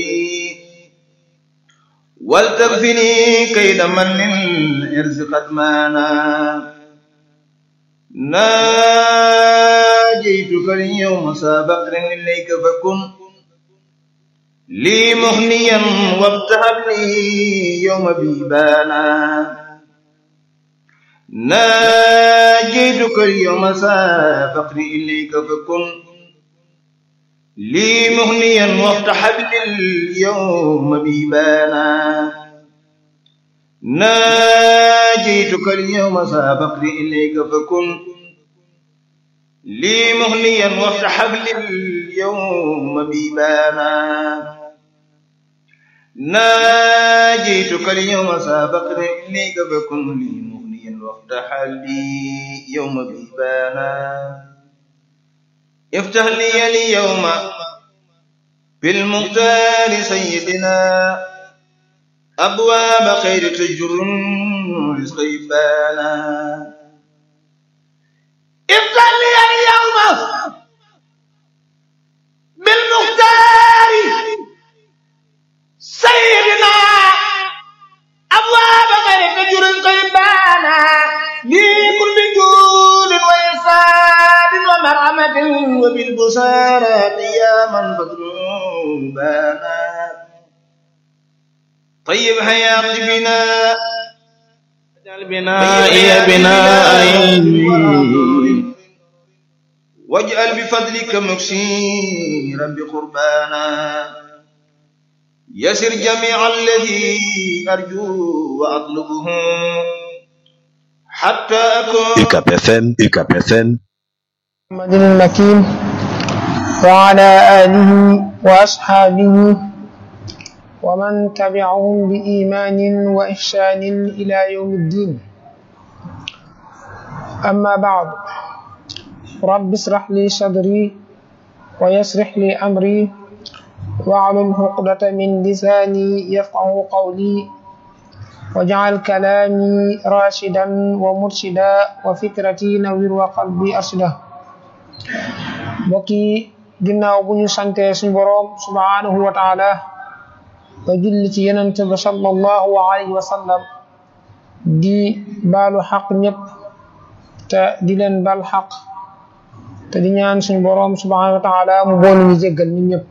ولتكفني كيد من للإرز قد مانا ناجيتك اليوم سابقر إليك فكن لي مهنيا وابتهب لي يوم بيبانا ناجيتك اليوم سابقر إليك فكن لي مهنيا وافتح لي اليوم بيبانا ناجيتك اليوم سابقني إليك فكن لي مهنيا وافتح لي اليوم بيبانا ناجيتك اليوم سابقني إليك فكن لي مهنيا وافتح لي يوم بيبانا افتح لي اليوم بالمختار سيدنا أبواب خير تجر رزق يبانا افتح لي اليوم بالمختار سيدنا أبواب خير تجر رزق يبانا لي كل جود وإحسان ومرحمة وبالبشارة يا من فضلوبانا طيب حياتي بنا اجعل بنائي بناء علم واجعل بفضلك مكسيرا بقربانا يسر جميع الذي أرجو وأطلبه حتى أكون UCAP FM UCAP FM محمد المكين وعلى آله وأصحابه ومن تبعهم بإيمان وإحسان إلى يوم الدين أما بعد رب اشرح لي صدري ويسرح لي أمري واعلم عقدة من لساني يفقه قولي واجعل كلامي راشدا ومرشدا وفكرتي نوير وقلبي أرشدا mbokki ginnaaw bu ñu sante suñu boroom subhanahu wa taala ba julli ci yenent ba sallallahu alayhi wa sallam di baalu xaq ñëpp te di leen bal xaq te di ñaan suñu boroom subhanahu wa taala mu boolu ñu jéggal ñun ñëpp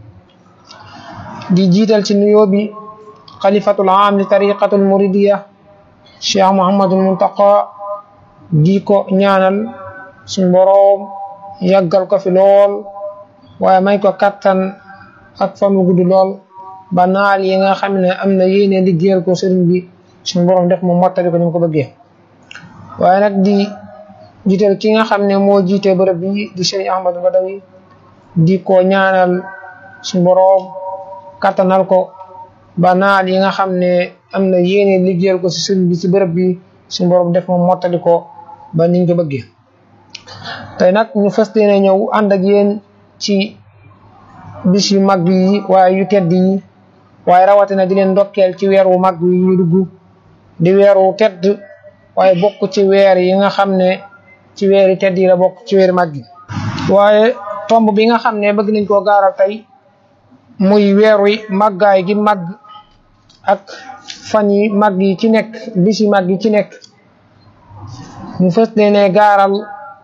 di jiital ci nuyoo bi xalifatul aam li tariqatul muridiya cheikh muhammadul muntaqa di ko ñaanal suñu boroom yàggal ko fi lool waaye may ko kattan ak fan wu gudd lool ba naal yi nga xam ne am na yéene liggéeyal ko sëriñ bi suñu borom def mu mottali ko ni mu ko bëggee waaye nag di jiital ki nga xam ne moo jiite bërëb bi di sëriñ Ahmadu Badawi di ko ñaanal suñu borom kattanal ko ba naal yi nga xam ne am na yéene liggéeyal ko si sëriñ bi si bërëb bi suñu borom def mu mottali ko ba niñ ko bëggee tey nag ñu fas yéene ñëw ànd ak yéen ci bis yu mag yi waaye yu tedd yi waaye rawatina di leen ndokkeel ci weer wu mag yi ñu dugg di weer wu tedd waaye bokk ci weer yi nga xam ne ci weeri tedd yi la bokk ci weeri mag yi waaye tomb bi nga xam ne bëgg nañ koo gaaral tey muy weer wi màggaay gi màgg ak fan yi mag yi ci nekk bis yi mag yi ci nekk ñu fas yéene gaaral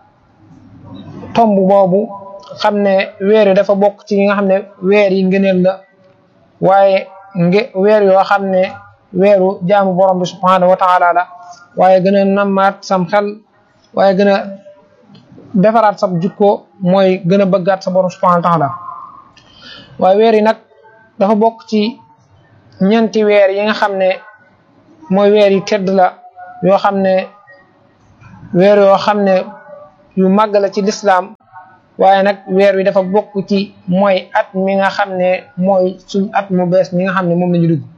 tomb boobu xam ne weer yi dafa bokk ci yi nga xam ne weer yi ngëneel la waaye nge weer yoo xam ne weeru jaamu borom bi subhanahu wa taala la waaye gën a nammaat sam xel waaye gën a defaraat sab jukko mooy gën a bëggaat sa borom subhanahu wa taala waaye weer yi nag dafa bokk ci ñeenti weer yi nga xam ne mooy weer yi tedd la yoo xam ne weer yoo xam ne yu màgg la ci lislaam waaye nag weer wi dafa bokk ci mooy at mi nga xam ne mooy suñ at mu bees mi nga xam ne moom la ñu dugg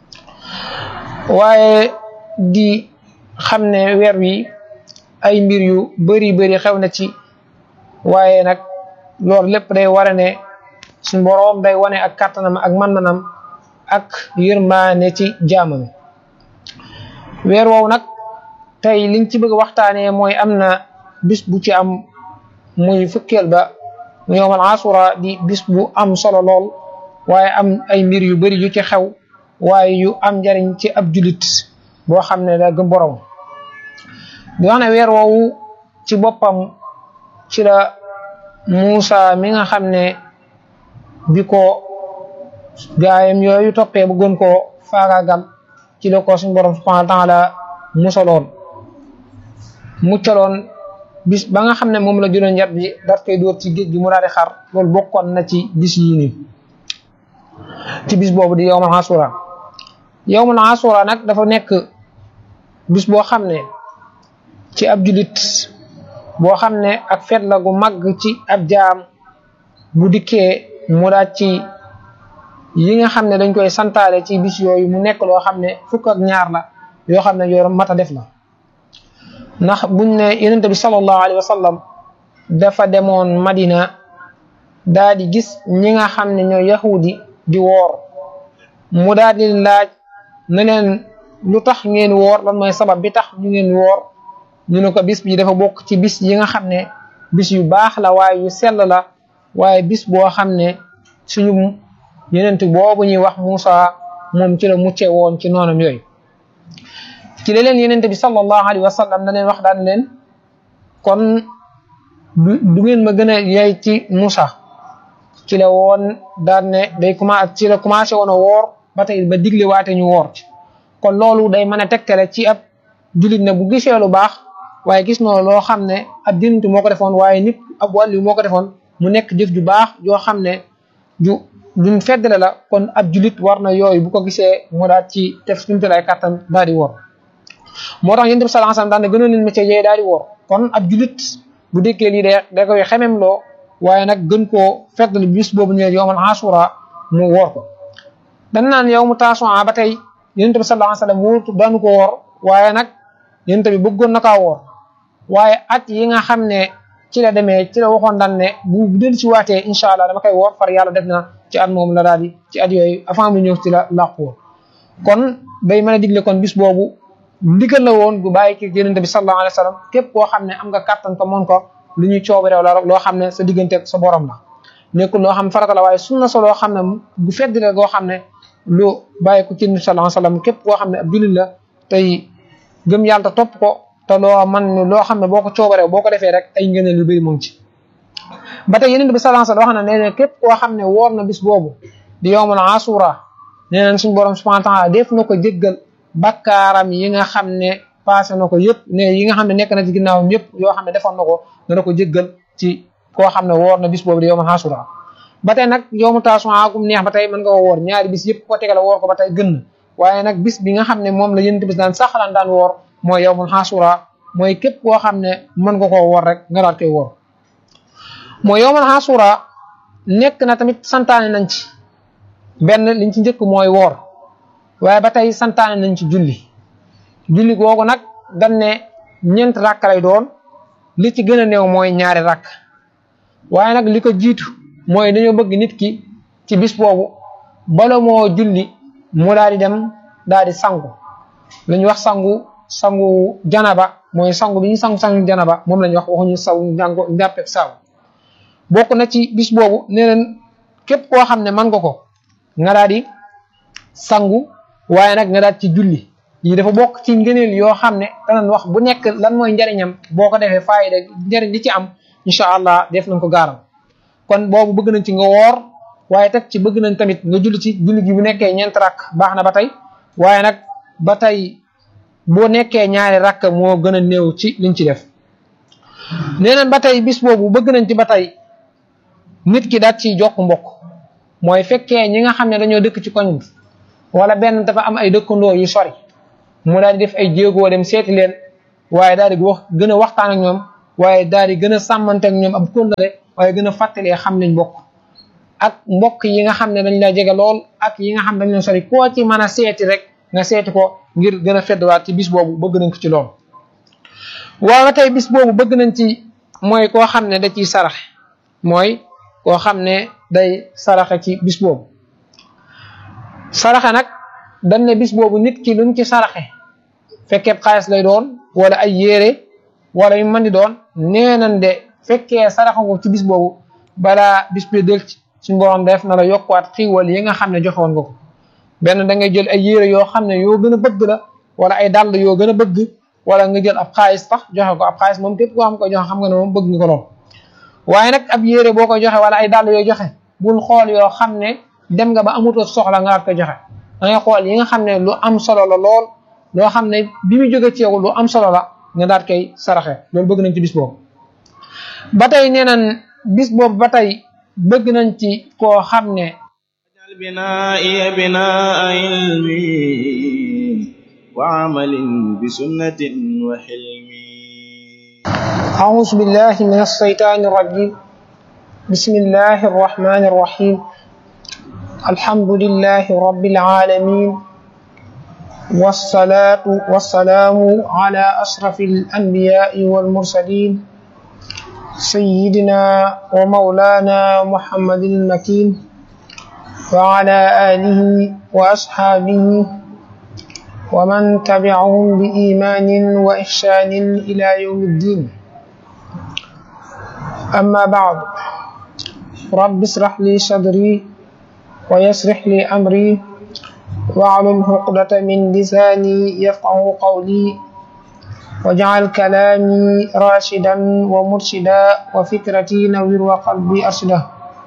waaye di xam ne weer wi ay mbir yu bari bari xew na ci waaye nag loolu lépp day wara ne suñ boroom day wane ak kàttanam ak man-manam ak yërmaane ci jaamam weer woowu nag tey liñ ci bëgg waxtaanee mooy am na bis bu ci am muy fukkeel ba mu yowmal asura di bis bu am solo lool waaye am ay mbir yu bari yu ci xew waaye yu am njariñ ci ab julit boo xam ne da gëm borom di wax ne weer woowu ci boppam ci la Muusa mi nga xam ne bi ko gaayam yooyu toppee bëggoon koo faagaagal ci la ko suñ borom subhanahu wa taala musaloon muccaloon bis ba nga xam ne moom la juróom yat bi daat koy dóor ci géej gi mu daal di xar loolu bokkoon na ci bis yi nii ci bis boobu di yowmal asura yowmal asura nag dafa nekk bis boo xam ne ci ab julit boo xam ne ak fet la gu mag ci ab jaam bu dikkee mu daat ci yi nga xam ne dañ koy santaale ci bis yooyu mu nekk loo xam ne fukk ak ñaar la yoo xam ne yoo mat a def la ndax buñ ne yonent bi sallallahu alayhi wa sallam dafa demoon Madina daa di gis ñi nga xam ne ñooy yahudi di woor mu daal di laaj ne leen lu tax ngeen woor lan mooy sabab bi tax ñu ngeen woor ñu ne ko bis bi dafa bokk ci bis yi nga xam ne bis yu baax la waaye yu sell la waaye bis boo xam ne suñu yonent boobu ñuy wax Muusa moom ci la mucce woon ci noonam yooyu ci la leen yonent bi sallallahu alayhi wa sallam da leen wax daan leen kon du ngeen ma gën a yey ci Muusa ci la woon daan ne day commencé ci la commencé woon a woor ba tey ba digle waate ñu woor ci kon loolu day mën a tegtale ci ab julit ne bu gisee lu baax waaye gis noo loo xam ne ab dintu moo ko defoon waaye nit ab wàllu moo ko defoon mu nekk jëf ju baax joo xam ne ju duñ feddale la kon ab julit war na yooyu bu ko gisee mu daal ci def suñu lay kàttan daal di woor moo tax yonent bi sallallahu alayhi wasallam daan ne gënoon leen métier yee daal di woor kon ab julit bu dékkee lii de da koy xemem loo waaye nag gën koo feddali bis boobu ñu yowmal asura mu woor ko dañ naan yow mu taasuwaa ba tey yonent bi sallallahu alayhi wasallam wóortu daanu ko woor waaye nag yonent bi bëggoon na kaa woor waaye at yi nga xam ne ci la demee ci la waxoon daan ne bu del ci waatee incha allah dama koy woor far yàlla def na ci at moom la daal di ci at yooyu avant mu ñëw ci la làqu woon kon day mën a digle kon bis boobu ndigal la woon gu bàyyi ki yonent bi sallallahu alayhi wasallam képp koo xam ne am nga kàttan ko mën ko lu ñuy coobi rew la rek loo xam ne sa diggante sa borom la nekkul loo xam farata la waaye sunna sa loo xam ne bu fedd la goo xam ne lu bàyyi ko ci yonent bi sallallahu alayhi wasallam képp koo xam ne ab jullit la tey gëm yàlla topp ko te loo man loo xam ne boo ko coobaree boo ko defee rek ay ngëneel yu bëri mu ngi ci ba tey yonent bi sallallahu alayhi wasallam wax na nee na képp koo xam ne woor na bis boobu di yowmul asura nee nañ suñu borom subhanahu wa ta'ala def na ko jéggal bakkaaram yi nga xam ne passé na ko yëpp ne yi nga xam ne nekk na ci ginnaawam yëpp yoo xam ne defoon na ko dana ko jéggal ci koo xam ne woor na bis boobu di yowmul asura ba tey nag yowmu taasuwaa gum neex ba tey mën nga ko woor ñaari bis yëpp ko tegale woor ko ba tey gën na waaye nag bis bi nga xam ne moom la yonent bis daan saxalaan daan woor mooy yowmul asura mooy képp koo xam ne mën nga koo woor rek nga daal koy woor mooy yowmal asura nekk na tamit santaane nañ ci benn liñ ci njëkk mooy woor waaye ba tey santaane nañ ci julli julli googu nag dañ ne ñeent rakk lay doon li ci gën a néew mooy ñaari rakk waaye nag li ko jiitu mooy dañoo bëgg nit ki ci bis boobu bala moo julli mu daal di dem daal di sangu lu ñu wax sangu sangu janaba mooy sangu bi ñu sangu sangu janaba moom la ñu wax waxuñu saw njàngo njàppeeg saaw bokk na ci bis boobu nee leen képp koo xam ne mën nga ko nga daal di sangu waaye nag nga daal ci julli yi dafa bokk ci ngëneel yoo xam ne danañ wax bu nekk lan mooy njariñam boo ko defee faayida njariñ li ci am incha allah def nañ ko gaaral kon boobu bëgg nañ ci nga woor waaye teg ci bëgg nañ tamit nga julli ci julli gi bu nekkee ñeent rakk baax na ba tey waaye nag ba tey boo nekkee ñaari rakk moo gën a néew ci liñ ci def nee nañ ba tey bis boobu bëgg nañ ci ba tey nit ki daat ciy jokk mbokk mooy fekkee ñi nga xam ne dañoo dëkk ci koñ bi wala benn dafa am ay dëkkandoo yu sori mu daal di def ay jéegoo dem seeti leen waaye daal di wax gën a waxtaan ak ñoom waaye daal di gën a sàmmante ak ñoom ab kóllëre waaye gën a fàttalee xam nañ mbokk ak mbokk yi nga xam ne dañ la jege lool ak yi nga xam ne dañ leen sori koo ci mën a seeti rek nga seeti ko ngir gën a feddwaat ci bis boobu bëgg nañ ko ci lool waaye tey bis boobu bëgg nañ ci mooy koo xam ne da ciy saraxe mooy koo xam ne day saraxe ci bis boobu saraxe nag dañ ne bis boobu nit ki lu mu ci saraxe fekkee xaalis lay doon wala ay yére wala yu mën di doon nee nañ de fekkee saraxe ko ci bis boobu balaa bis bi del suñu borom def na la yokkuwaat xiiwal yi nga xam ne joxoon nga ko benn da ngay jël ay yére yoo xam ne yoo gën a bëgg la wala ay dàll yoo gën a bëgg wala nga jël ab xaalis sax joxe ko ab xaalis moom képp koo xam ko joxe xam nga ne moom bëgg nga ko lool waaye nag ab yére boo koy joxe wala ay dàll yoo joxe bul xool yoo xam ne dem nga ba amutoo soxla nga ko joxe da ngay xool yi nga xam ne lu am solo la lool loo xam ne bi mu jóge ci yow lu am solo la nga daal koy saraxe loolu bëgg nañ ci bis boobu ba tey nee nañ bis boobu ba tey bëgg nañ ci koo xam ne بنائي بناء علمي وعمل بسنة وحلم أعوذ بالله من الشيطان الرجيم بسم الله الرحمن الرحيم الحمد لله رب العالمين والصلاة والسلام على أشرف الأنبياء والمرسلين سيدنا ومولانا محمد المكين وعلى آله وأصحابه ومن تبعهم بإيمان وإحسان إلى يوم الدين أما بعد رب اشرح لي صدري ويسرح لي أمري واعلم عقدة من لساني يفقه قولي واجعل كلامي راشدا ومرشدا وفكرتي نوير وقلبي أرشدا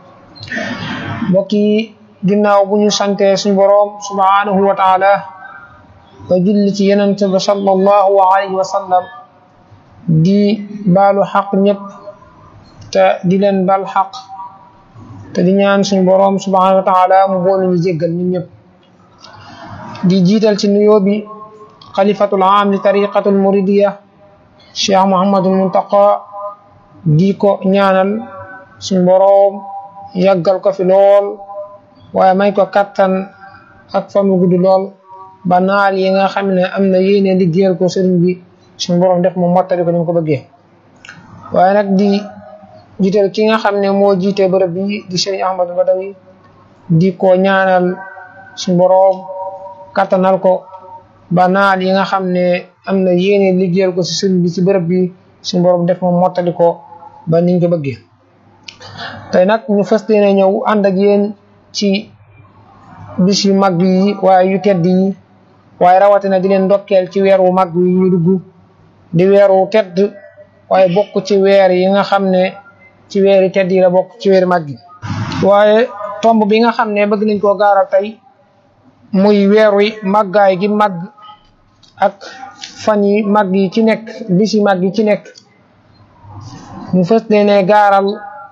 بكي ginnaaw bu ñu sante suñu boroom subhanahu wa taala ba julli ci yenente ba sallallahu alayhi wa sallam di baalu xaq ñëpp te di leen bal xaq te di ñaan suñu boroom subhanahu wa taala mu boolu ñu jéggal ñun ñëpp di jiital ci nuyoo bi xalifatul aam li tariqatul muridiya cheikh muhammadul muntaqa di ko ñaanal suñu boroom yàggal ko fi lool waaye may ko kattan ak fan wu gudd lool ba naal yi nga xam ne am na yéene liggéeyal ko sëriñ bi suñu borom def mu mottali ko ni mu ko bëggee waaye nag di jiital ki nga xam ne moo jiite bërëb bi di sëriñ Ahmadu Badawi di ko ñaanal suñu borom kattanal ko ba naal yi nga xam ne am na yéene liggéeyal ko si sëriñ bi ci bërëb bi suñu borom def mu mottali ko ba niñ ko bëggee tey nag ñu fas yéene ñëw ànd ak yéen ci bis yu mag yi waaye yu tedd yi waaye rawatina di leen ndokkeel ci weer wu mag yi ñu dugg di weer wu tedd waaye bokk ci weer yi nga xam ne ci weer yi tedd yi la bokk ci weer mag yi waaye tomb bi nga xam ne bëgg nañ koo gaaral tey muy weer wi màggaay gi màgg ak fan yi mag yi ci nekk bis yi mag yi ci nekk ñu fës ne gaaral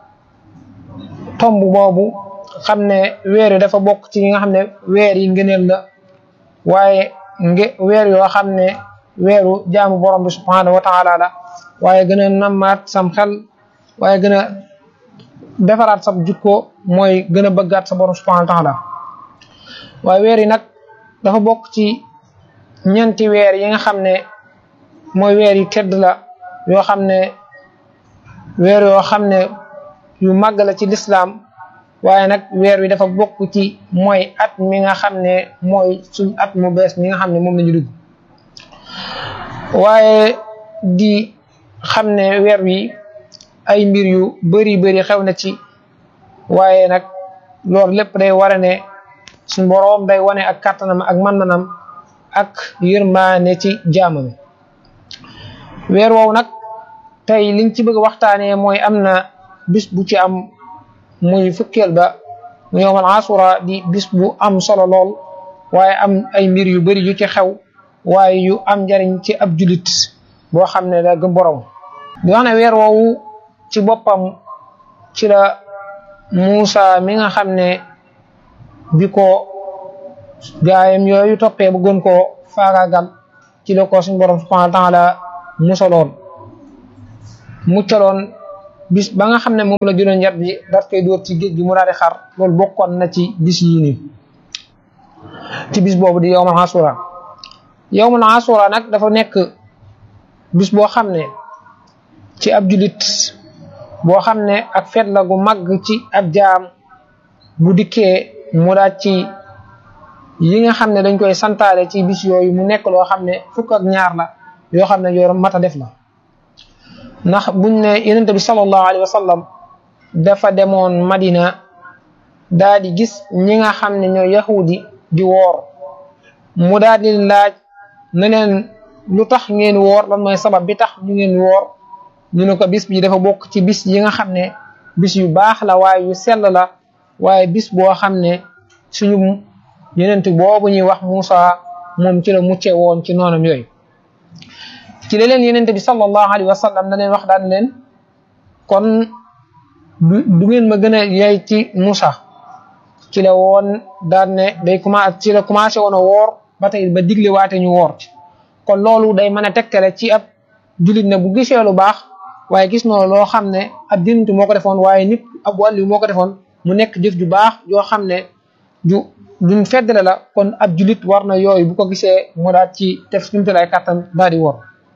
tomb boobu xam ne weer yi dafa bokk ci yi nga xam ne weer yi ngëneel la waaye nge weer yoo xam ne weeru jaamu borom bi subhanahu wa taala la waaye gën a nammaat sam xel waaye gën a defaraat sa jikko mooy gën a bëggaat sa borom subhanahu wa taala waaye weer yi nag dafa bokk ci ñeenti weer yi nga xam ne mooy weer yi tedd la yoo xam ne weer yoo xam ne yu màgg la ci lislaam waaye nag weer wi dafa bokk ci mooy at mi nga xam ne mooy suñ at mu bees mi nga xam ne moom la ñu dugg waaye di xam ne weer wi ay mbir yu bari bari xew na ci waaye nag loolu lépp day wara ne suñ boroom day wane ak kàttanam ak man-manam ak yërmaane ci jaamam weer woowu nag tey liñ ci bëgg waxtaanee mooy am na bis bu ci am muy fukkeel ba mu yowmal asura di bis bu am solo lool waaye am ay mbir yu bari yu ci xew waaye yu am njariñ ci ab julit boo xam ne da gëm borom di wax ne weer woowu ci boppam ci la Muusa mi nga xam ne bi ko gaayam yooyu toppee bëggoon koo faagaagal ci la ko suñu borom subhanahu wa taala musaloon muccaloon bis ba nga xam ne moom la jëloon yat bi daat koy dóor ci géej gi mu daal di xar loolu bokkoon na ci bis yii nii ci bis boobu di yowmal asura yowmal asura nag dafa nekk bis boo xam ne ci ab julit boo xam ne ak feet la gu màgg ci ab jaam bu dikkee mu daal ci yi nga xam ne dañ koy santaale ci bis yooyu mu nekk loo xam ne fukk ak ñaar la yoo xam ne yoo mat a def la ndax buñ ne yonente bi sallallahu alayhi wa sallam dafa demoon Madina daal di gis ñi nga xam ne ñoo yahudi di woor mu daal di laaj ne leen lu tax ngeen woor lan mooy sabab bi tax ñu ngeen woor ñu ne ko bis bi dafa bokk ci bis yi nga xam ne bis yu baax la waaye yu sell la waaye bis boo xam ne suñu yenent boobu ñuy wax Muusa moom ci la mucce woon ci noonam yooyu ci la leen yenente bi sallallahu alayhi wa sallam da leen wax daan leen kon du ngeen ma gën a yey ci Muusa ci la woon daan ne day commencé ci la commencé woon a woor ba tey ba digle waate ñu woor ci kon loolu day mën a tegtale ci ab jullit ne bu gisee lu baax waaye gis noonu loo xam ne ab dintu moo ko defoon waaye nit ab wàllu moo ko defoon mu nekk jëf ju baax yoo xam ne ju duñ feddale la kon ab jullit war na yooyu bu ko gisee mu daal ci def suñu ay kàttan daal di wor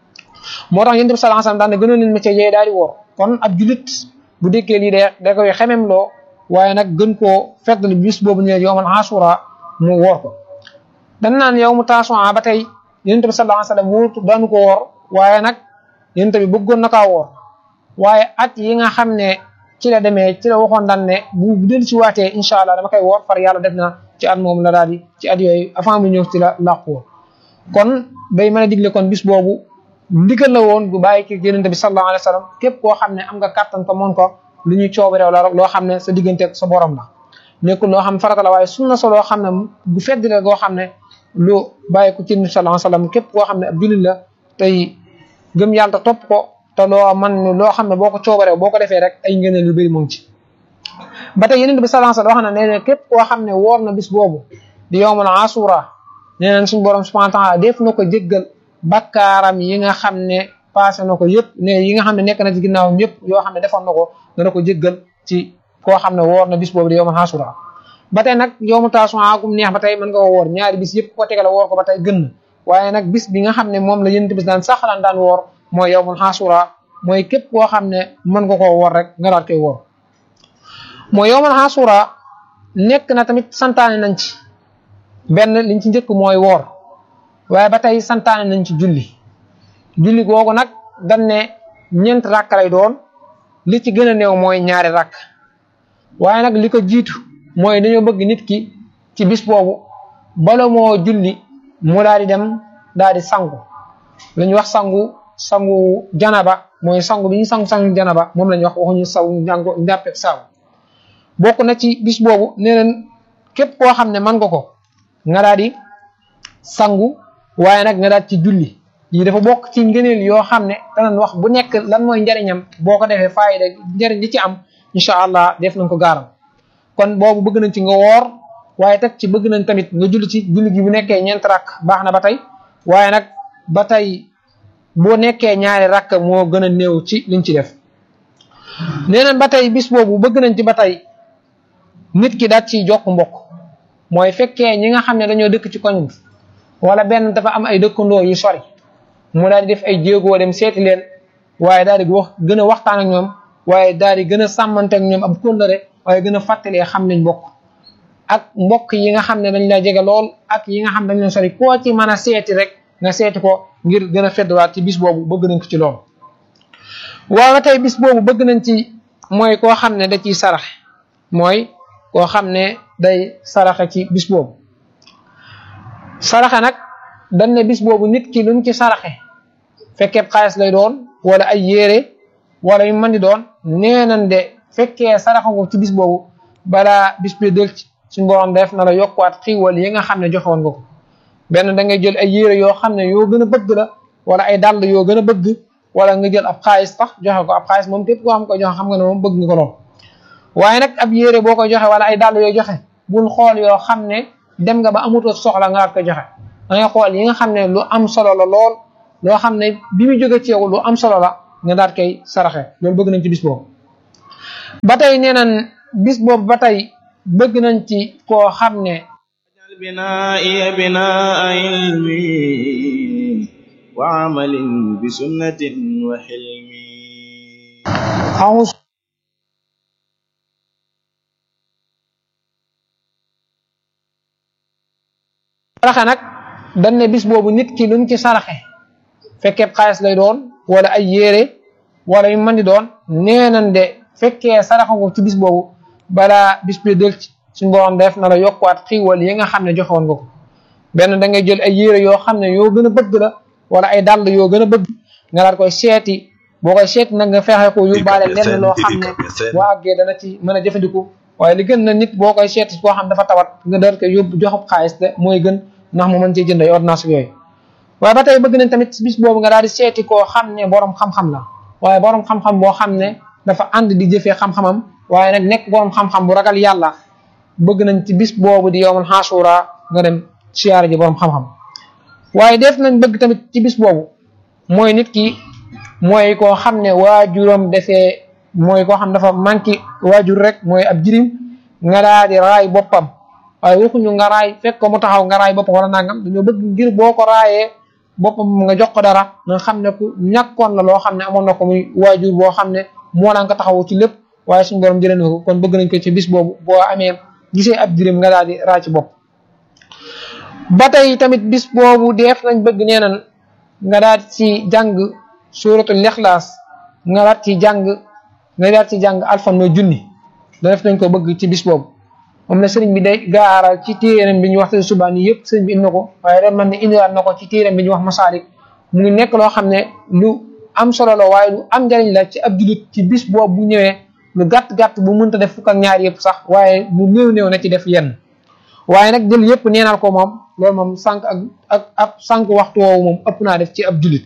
moo tax yonent bi sallallahu alayhi wasallam daan ne gënoon leen métier yee daal di wor kon ab jullit bu déggee lii de da koy xemem loo waaye nag gën koo feddali bis boobu ne yowmal asura mu woor ko dan naan yow mu taasuwaa ba tey yonent bi sallallahu alayhi wasallam wóotu daanu ko woor waaye nag yonent bi bëggoon na kaa woor waaye at yi nga xam ne ci la demee ci la waxoon daan ne bu bu del si waatee incha allah dama koy woor far yàlla def na ci at moom la daal di ci at yooyu avant mu ñëw ci la làqu woon kon day mën a digle kon bis boobu ndigal la woon bu bàyyi ci yonent bi sallallahu alayhi wasallam képp koo xam ne am nga kàttan ko moon ko lu ñuy coobareew la rek loo xam ne sa diggante sa borom la nekkul loo xam farata la waaye sunna sa loo xam ne bu fedd la goo xam ne lu bàyyi ko ci yonent bi sallallahu alayhi wasallam képp koo xam ne ab jullit la tey gëm yàlla topp ko te loo man loo xam ne boo ko coobareew boo ko defee rek ay ngëneel yu bëri moom ci ba tey yonent bi sallallahu alayhi wasallam wax na ne képp koo xam ne woor na bis boobu di yowmal asura nee nañ suñu borom subhanahu wa ta'ala def na ko jéggal bakkaaram yi nga xam ne passé na ko yëpp ne yi nga xam ne nekk na ci ginnaawam yëpp yoo xam ne defoon na ko dana ko jéggal ci koo xam ne woor na bis boobu di yowmal asura ba tey nag yowmu taasuwaa gum neex ba tey mën nga ko woor ñaari bis yëpp ko tegale woor ko ba tey gën na waaye nag bis bi nga xam ne moom la yonent bi daan saxalaan daan woor mooy yowmul asura mooy képp koo xam ne mën nga koo woor rek nga daal koy woor mooy yowmal asura nekk na tamit santaane nañ ci benn liñ ci njëkk mooy woor waaye ba tey santaane nañ ci julli julli googu nag dañ ne ñeent rakk lay doon li ci gën a néew mooy ñaari rakk waaye nag li ko jiitu mooy dañoo bëgg nit ki ci bis boobu bala moo julli mu daal di dem daal di sangu lu ñu wax sangu sangu janaba mooy sangu bi ñu sangu sangu janaba moom la ñu wax waxuñu saw njàngo njàppeeg saaw bokk na ci bis boobu nee leen képp koo xam ne mën nga ko nga daal di sangu waaye nag nga daal ci julli yi dafa bokk ci ngëneel yoo xam ne danañ wax bu nekk lan mooy njariñam boo ko defee faayida njariñ li ci am incha allah def nañ ko gaaram kon boobu bëgg nañ ci nga woor waaye teg ci bëgg nañ tamit nga julli ci julli gi bu nekkee ñeent rakk baax na ba tey waaye nag ba tey boo nekkee ñaari rakk moo gën a néew ci liñ ci def nee nañ ba tey bis boobu bëgg nañ ci ba tey nit ki daal ci jokk mbokk mooy fekkee ñi nga xam ne dañoo dëkk ci koñ bi wala benn dafa am ay dëkkandoo yu sori mu daal di def ay jéegoo dem seeti leen waaye daal di wax gën a waxtaan ak ñoom waaye daal di gën a sàmmante ak ñoom ab kóllëre waaye gën a fàttalee xam nañ mbokk ak mbokk yi nga xam ne dañ la jege lool ak yi nga xam dañ leen sori koo ci mën a seeti rek nga seeti ko ngir gën a feddwaat ci bis boobu bëgg nañ ko ci lool waaw tey bis boobu bëgg nañ ci mooy koo xam ne da ciy saraxe mooy koo xam ne day saraxe ci bis boobu saraxe nag dañ ne bis boobu nit ki luñ ci saraxe fekkee xaalis lay doon wala ay yére wala yu mën di doon nee nañ de fekkee saraxe ko ci bis boobu balaa bis bi del ci suñu borom def na la yokkuwaat xiiwal yi nga xam ne joxe woon nga ko benn da ngay jël ay yére yoo xam ne yoo gën a bëgg la wala ay dàll yoo gën a bëgg wala nga jël ab xaalis tax joxe ko ab xaalis moom képp koo xam ko joxe xam nga ne moom bëgg nga ko lool waaye nag ab yére boo ko joxe wala ay dàll yoo joxe bul xool yoo xam ne dem nga ba amutoo soxla nga ko joxe da ngay xool yi nga xam ne lu am solo la lool loo xam ne bi mu jóge ci yow lu am solo la nga daal koy saraxe loolu bëgg nañ ci bis boobu ba tey nee nañ bis boobu ba tey bëgg nañ ci koo xam ne بنائي بناء علمي وعمل بسنة وحلمي أعوذ saraxe nag dañ ne bis boobu nit ki luñ ci saraxe fekkee xaalis lay doon wala ay yére wala yu mën di doon nee nañ de fekkee saraxe ko ci bis boobu balaa bis bi del ci suñu borom def na la yokkuwaat xiiwal yi nga xam ne joxewoon nga ko benn da ngay jël ay yére yoo xam ne yoo gën a bëgg la wala ay dàll yoo gën a bëgg nga daal koy seeti boo koy seeti nag nga fexe ko yóbbaale lenn loo xam ne boo àggee dana ci mën a jëfandiku waaye li gën na nit boo koy seeti koo xam dafa tawat nga dar ko yóbbu joxub xaalis de mooy gën ndax mu mën cee jënd ay ordonnance yooyu waaye ba tey bëgg nañ tamit bis boobu nga daal di seeti koo xam ne borom xam-xam la waaye borom xam-xam boo xam ne dafa ànd di jëfee xam-xamam waaye nag nekk borom xam-xam bu ragal yàlla bëgg nañ ci bis boobu di yowmal xaasuura nga dem siyaare ji borom xam-xam waaye def nañ bëgg tamit ci bis boobu mooy nit ki mooy koo xam ne waajuram defee mooy koo xam dafa manqué waajur rek mooy ab jirim nga daal di raay boppam waaye waxuñu nga raay fekk ko mu taxaw nga raay boppam wala nangam dañoo bëgg ngir boo ko raayee boppam nga jox ko dara nga xam ne ku ñàkkoon la loo xam ne amoon na ko muy waajur boo xam ne moo daan ko taxawu ci lépp waaye suñu borom jëlee na ko kon bëgg nañ ko ci bis boobu boo amee gisee ab jirim nga daal di raay ci bopp ba tey tamit bis boobu def nañ bëgg nee nan nga daal ci jàng suuratul Ixlaas nga daal ci jàng nga daal ci jàng alfan mooy junni da def nañ ko bëgg ci bis boobu moom la sëriñ bi day gaaral ci téeram bi ñu wax te subaa nii yëpp sëriñ bi indi na ko waaye ren man ne indiwaat na ko ci téeram bi ñu wax masaalik mu ngi nekk loo xam ne lu am solo la waaye lu am njariñ la ci ab julit ci bis boobu bu ñëwee lu gàtt gàtt bu mënta def fukk ak ñaar yëpp sax waaye lu néew néew na ci def yenn waaye nag jël yëpp neenal ko moom loolu moom sànq ak ak ak sànq waxtu woowu moom ëpp naa def ci ab julit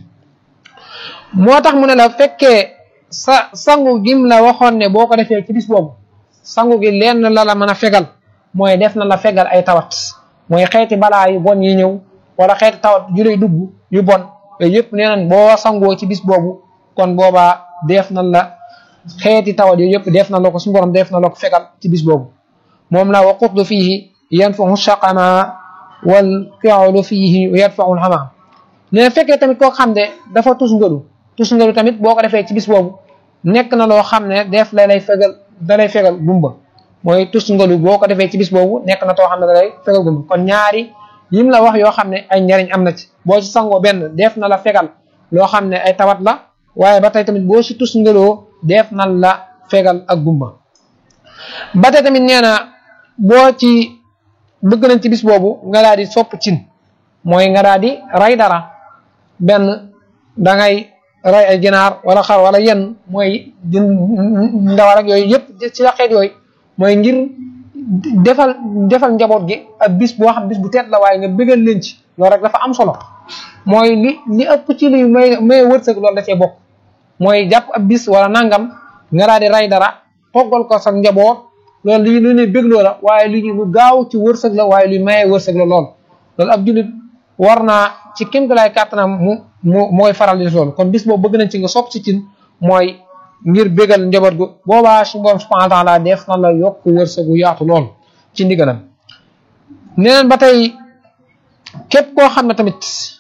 moo tax mu ne la fekkee sa sangu gim la waxoon ne boo ko defee ci bis boobu sangu gi lenn la la mën a fegal mooy def na la fegal ay tawat mooy xeeti balaa yu bon yi ñëw wala xeeti tawat yu lay dugg yu bon yooyu yëpp nee nañ boo sangoo ci bis boobu kon boobaa def na la xeeti tawat yooyu yëpp def na la ko suñu borom def na la ko fegal ci bis boobu moom la waqutlu fiihi yanfahu shaqama wal fi'lu fiihi yadfa'u al-hama ne fekkee tamit koo xam ne dafa tus ngalu tus ngalu tamit boo ko defee ci bis boobu nekk na loo xam ne def la lay fegal da lay fegal gumba mooy tus ngalu boo ko defee ci bis boobu nekk na too xam ne da lay fegal gumba kon ñaari yim la wax yoo xam ne ay njariñ am na ci boo ci sangoo benn def na la fegal loo xam ne ay tawat la waaye ba tey tamit boo ci tus ngaloo def na la fegal ak gumba ba tey tamit nee na boo ci bëgg nañ ci bis boobu nga daal di sopp cin mooy nga daal di ray dara benn da ngay ray ay ginaar wala xar wala yenn mooy ndawal ak yooyu yëpp ci la xeet yooyu mooy ngir defal defal njaboot gi ab bis boo xam bis bu teet la waaye nga bëggal leen ci loolu rek dafa am solo mooy li li ëpp ci li may may wërsëg loolu da cee bokk mooy jàpp ab bis wala nangam nga daal di ray dara toggal ko sa njaboot loolu li lu ne bëgg la waaye lu lu gaaw ci wërsëg la waaye luy mayee wërsëg la lool loolu ab jullit war naa ci kéem lay kàttanam mu mu mooy faral di loolu kon bis boobu bëgg nañ ci nga sopp ci cin mooy ngir bégal njaboot gu boobaa su borom subhanahu wa taala def na la yokk wërsëgu yaatu lool ci ndigalam neneen ba tey képp koo xam ne tamit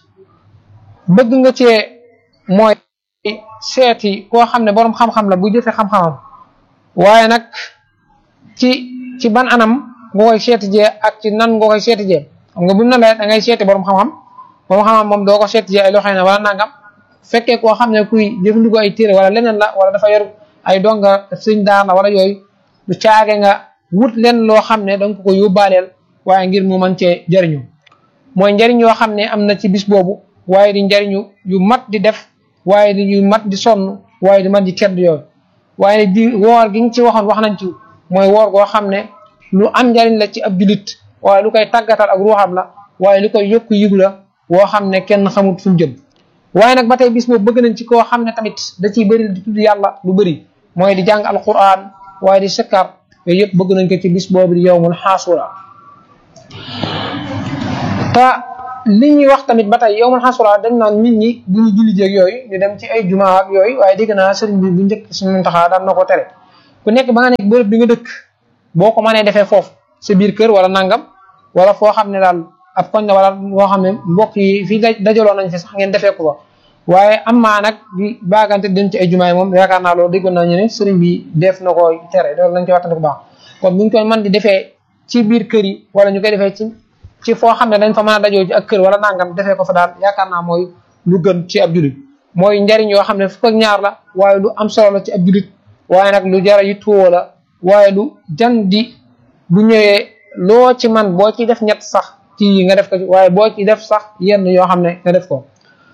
bëgg nga cee mooy seeti koo xam ne borom xam-xam la bu jëfee xam-xamam waaye nag ci ci ban anam nga koy seeti jee ak ci nan nga koy seeti jee xam nga bu na la da ngay seeti borom xam-xam borom xam-xam moom doo ko seeti jee ay loxo na wala nangam fekkee koo xam ne kuy jëfandikoo ay téere wala leneen la wala dafa yor ay donga sëñ daana wala yooyu du caage nga wut leen loo xam ne danga ko ko yóbbaaleel waaye ngir mu mën cee jariñu mooy njariñ yoo xam ne am na ci bis boobu waaye di njariñu yu mat di def waaye di yu mat di sonn waaye di mat di tedd yooyu waaye di woor gi nga ci waxoon wax nañ ci mooy woor goo xam ne lu am njariñ la ci ab julit waaye lu koy tàggatal ak ruuxam la waaye lu koy yokku yigu la woo xam ne kenn xamut fu mu jëm waaye nag ba tey bis boobu bëgg nañ ci koo xam ne tamit da ciy bëri di tudd yàlla lu bëri mooy di jàng alquran waaye di sikkar yooyu yëpp bëgg nañ ko ci bis boobu di yowmul xaasura te li ñuy wax tamit ba tey yowmul xaasura dañ naan nit ñi bu ñu julli jéeg yooyu ñu dem ci ay jumaa ak yooyu waaye dégg naa sëriñ bi bu njëkk suñu taxaa daan na ko tere ku nekk ba nga nekk bërëb bi nga dëkk boo ko mënee defee foofu sa biir kër wala nangam wala foo xam ne daal ab koñ la wala boo xam ne mbokk yi fii dajaloo nañ fi sax ngeen defee ko fa waaye am maa nag di baagante dem ci ay jumaa yi moom yaakaar naa loolu déggoon naa ñu ne sëriñ bi def na ko tere loolu lañ koy waxtaan bu baax kon buñ koy mën di defee ci biir kër yi wala ñu koy defee ci ci foo xam ne dañ fa mën a dajoo ci ak kër wala nangam defee ko fa daal yaakaar naa mooy lu gën ci ab julit mooy njariñ yoo xam ne fukk ak ñaar la waaye lu am solo la ci ab julit waaye nag lu jara yi tuwoo la waaye lu jan di bu ñëwee loo ci man boo ci def ñett sax ci nga def ko ci waaye boo ci def sax yenn yoo xam ne nga def ko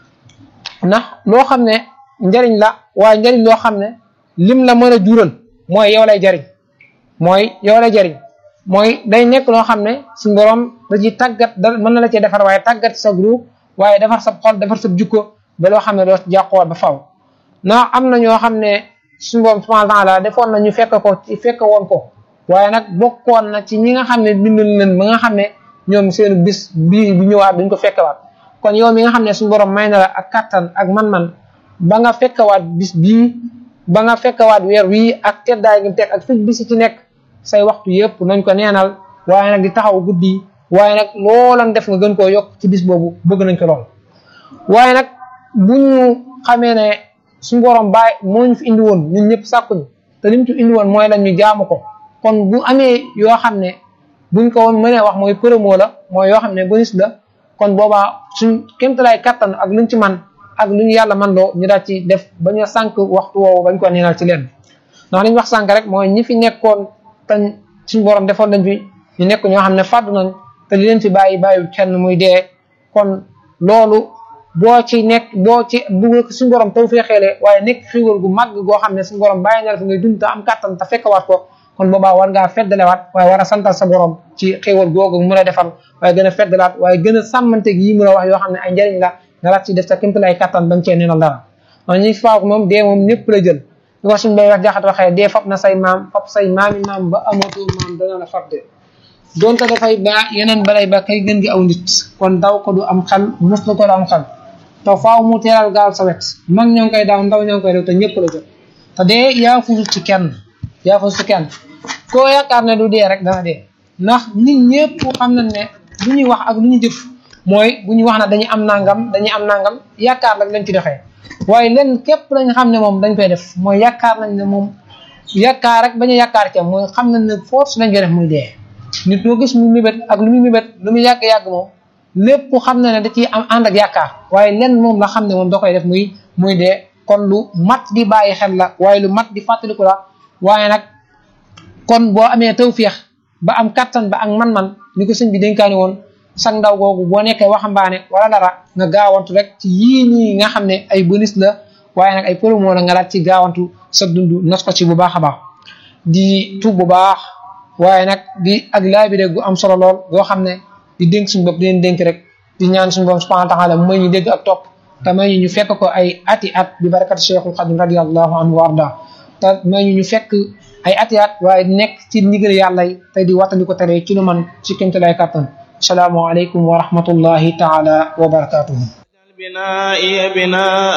ndax loo xam ne njariñ la waaye njariñ loo xam ne lim la mën a jural mooy yow lay jariñ mooy yow lay jariñ mooy day nekk loo xam ne suñu borom da ci tàggat da mën na la cee defar waaye tàggat sa groupe waaye defar sa xol defar sa jukko ba loo xam ne doo jàqowaat ba faw ndax am na ñoo xam ne suñu borom subhanahu wa taala defoon na ñu fekk ko ci fekk woon ko waaye nag bokkoon na ci ñi nga xam ne bindul leen ba nga xam ne ñoom seen bis bii bi ñëwaat duñ ko fekkewaat kon yow mi nga xam ne suñu borom may na la ak kattan ak man-man ba nga fekkewaat bis bii ba nga fekkewaat weer wii ak teddaay gi teg ak fi bis ci nekk say waxtu yëpp nañ ko neenal waaye nag di taxaw guddi waaye nag loolan def nga gën koo yokk ci bis boobu bëgg nañ ko lool waaye nag bu ñu xamee ne suñu borom bàyyi moo ñu fi indi woon ñun ñëpp sàkkuñu te lim ci indi woon mooy lan ñu jaamu ko kon bu amee yoo xam ne buñ ko woon mënee wax mooy promo la mooy yoo xam ne bonus la kon boobaa suñ kémtalaay kattan ak luñ ci man ak lu ñu yàlla man loo ñu daal ci def ba ñu sànq waxtu woowu bañ ko neenal ci leen ndax li ñu wax sànq rek mooy ñi fi nekkoon te suñu borom defoon nañ fi ñu nekk ñoo xam ne fàddu nañ te li leen fi bàyyi bàyyi kenn muy dee kon loolu boo ci nekk boo ci bu suñu borom taw fee xeele waaye nekk xiwal gu màgg goo xam ne suñu borom bàyyi na la fi ngay dund te am kattan te fekkawaat ko kon boobaa war ngaa feddalewaat waaye war a santal sa borom ci xéewal googu mu la defal waaye gën a feddalaat waaye gën a sàmmante gi yi mu la wax yoo xam ne ay njëriñ la nga laat ci def sa kémtu lay kattan bañ cee neenal dara ndax ñi faak moom dee moom ñëpp la jël li ko suñu bay wax jaxat waxee dee fab na say maam fab say maami maam ba amatoo maam dana la fab de donte dafay baa yeneen balay ba kay gën gi aw nit kon daw ko du am xel mos la ko du am xel te faaw mu teeral gaal sa wet mag ñoo ngi koy daaw ndaw ñoo ngi koy def te ñëpp la jël te dee yaa fusul ci kenn yaa fusul ci kenn koo yaakaar ne du dee rek dana dee ndax nit ñëpp xam nañ ne lu ñuy wax ak lu ñu jëf mooy bu ñu wax na dañuy am nangam dañuy am nangam yaakaar rek lañ ci doxee waaye len képp lañ xam ne moom dañ koy def mooy yaakaar nañ ne moom yaakaar rek bañ a yaakaar ca mooy xam nañ ne force lañ koy def muy dee nit moo gis mu mébét ak lu muy mébét lu muy yàgg-yàgg moom lépp xam na ne da ciy am ànd ak yaakaar waaye len moom la xam ne moom da koy def muy muy dee kon lu mat di bàyyi xel la waaye lu mat di fàttaliku la waaye nag kon boo amee tawféex ba am kattan ba ak man-man ni ko sëñ bi dénkaani woon sang ndaw googu boo nekkee waxambaane wala dara nga gaawantu rek ci yii nii nga xam ne ay bonus la waaye nag ay promo la nga laat ci gaawantu sa dund nos ko ci bu baax a baax di tub bu baax waaye nag di ak laabire gu am solo lool goo xam ne di dénk suñu bopp di leen dénk rek di ñaan suñu bopp subhanahu wa taala mooy ñu dégg ak topp te may ñu ñu fekk ko ay ati at bi barakat cheikhul xadim radiallahu anhu wa arda te may ñu ñu fekk ay ati at waaye nekk ci ndigal yàlla yi te di wattandi ko tere ci lu man ci kémte lay kàttan السلام عليكم ورحمة الله تعالى وبركاته بنائي بناء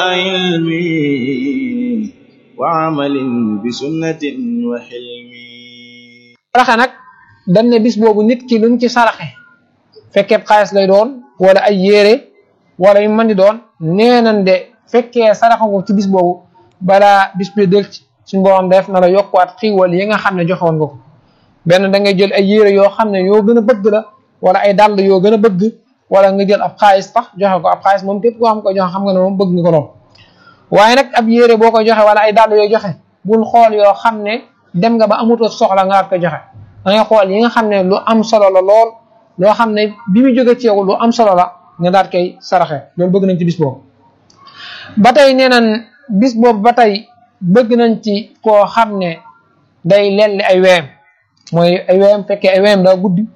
علمي وعمل بسنة وحلمي saraxe nag dañ ne bis boobu nit ki luñ ci saraxe fekkee xaalis lay doon wala ay yére wala yu mën di doon nee nañ de fekkee saraxe ko ci bis boobu balaa bis bi del ci suñ borom def na la yokkuwaat xiiwal yi nga xam ne joxewoon nga ko benn da ngay jël ay yére yoo xam ne yoo gën a bëgg la wala ay dàll yoo gën a bëgg wala nga jël ab xaalis sax joxe ko ab xaalis moom képp koo xam ko joxe xam nga ne moom bëgg nga ko lool waaye nag ab yére boo ko joxe wala ay dàll yoo joxe bul xool yoo xam ne dem nga ba amutoo soxla nga ko joxe da ngay xool yi nga xam ne lu am solo la lool loo xam ne bi mu jóge ci yow lu am solo la nga daat koy saraxe loolu bëgg nañ ci bis boobu ba tey nee nañ bis boobu ba tey bëgg nañ ci koo xam ne day lelli ay weem mooy ay weem fekkee ay weem daa guddi